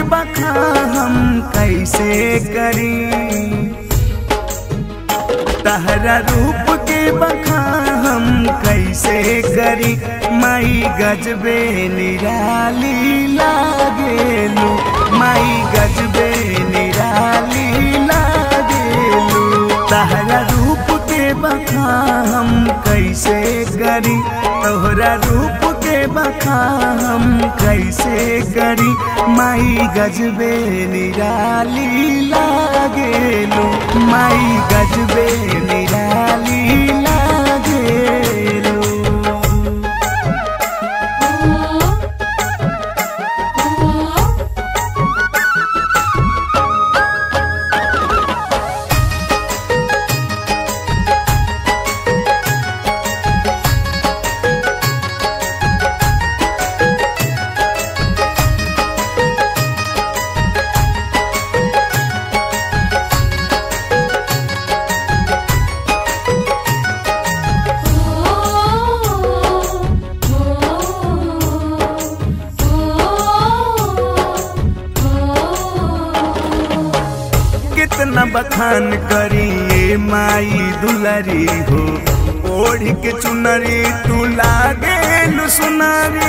बखा हम कैसे करी तहरा रूप के बखा हम कैसे करी माई गजबे निराली लागेलू माई गजबे निराली लागेलू तहरा रूप के बखा हम कैसे करी तोहरा रूप के बखा हम कैसे करी माई गजबे निराली लागेलू माई गजबे निराली लागेलू कितना बखान करी ये माई दुलरी हो ओढ़ के चुनरी तू लागे सुनारी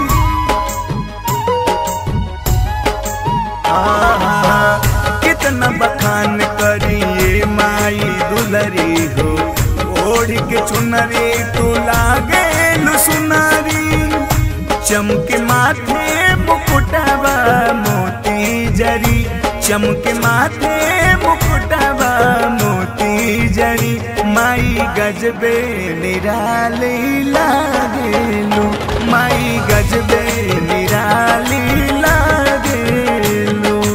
आहा, कितना बखान करी ये माई दुलरी हो ओढ़ के चुनरी तू लागे सुनारी चमके माथे मुकुटवा मोती जरी चमके माथे मुकुटवा मोती जरी माई गजबे निराली लागेलू माई गजबे निराली लागेलू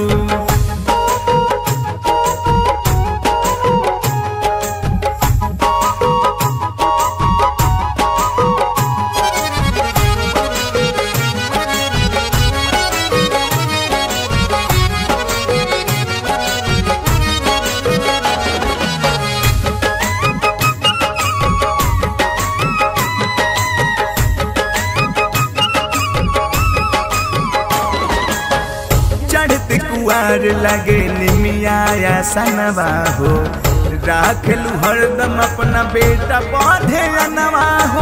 चढ़त कुआर लगे निमिया सनवा हो राखलू हरदम अपना बेटा पौधे अनवा हो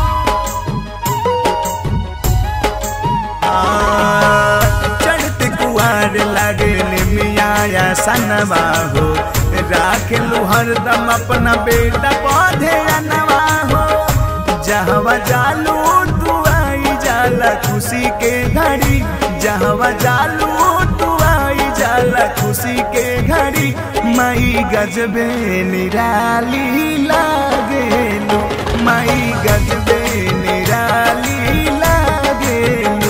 आ, चढ़त कुआर लगे निमिया सनवा हो राखलू हरदम अपना बेटा पौधे अनवा हो जहवा जालू तू आई जाला खुशी के घड़ी जहवा जालू तू आई जाला खुशी के घड़ी माई गजबे निराली लागेलू माई गजबे निराली लागेलू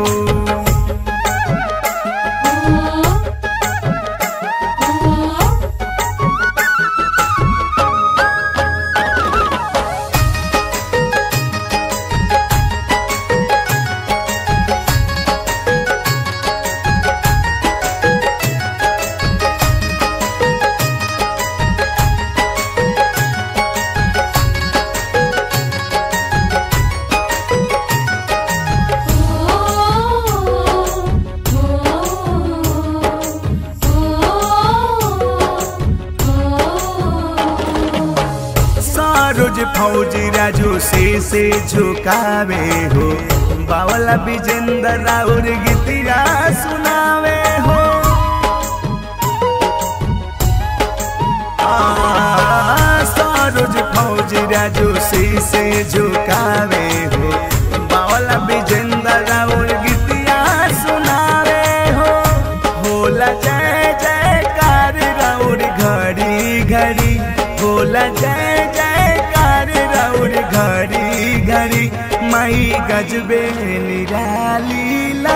रोज फौजी राजू से से झुकावे हो बावला विजेंद्र राउर गीतिया सुनावे हो आ, सरोज फौजी राजू से से झुकावे हो बावला विजेंद्र राउर गीतिया सुनावे हो होला जय जयकार राउर घड़ी घड़ी होला जय जयकार राउर घड़ी घड़ी माई गजबे निराली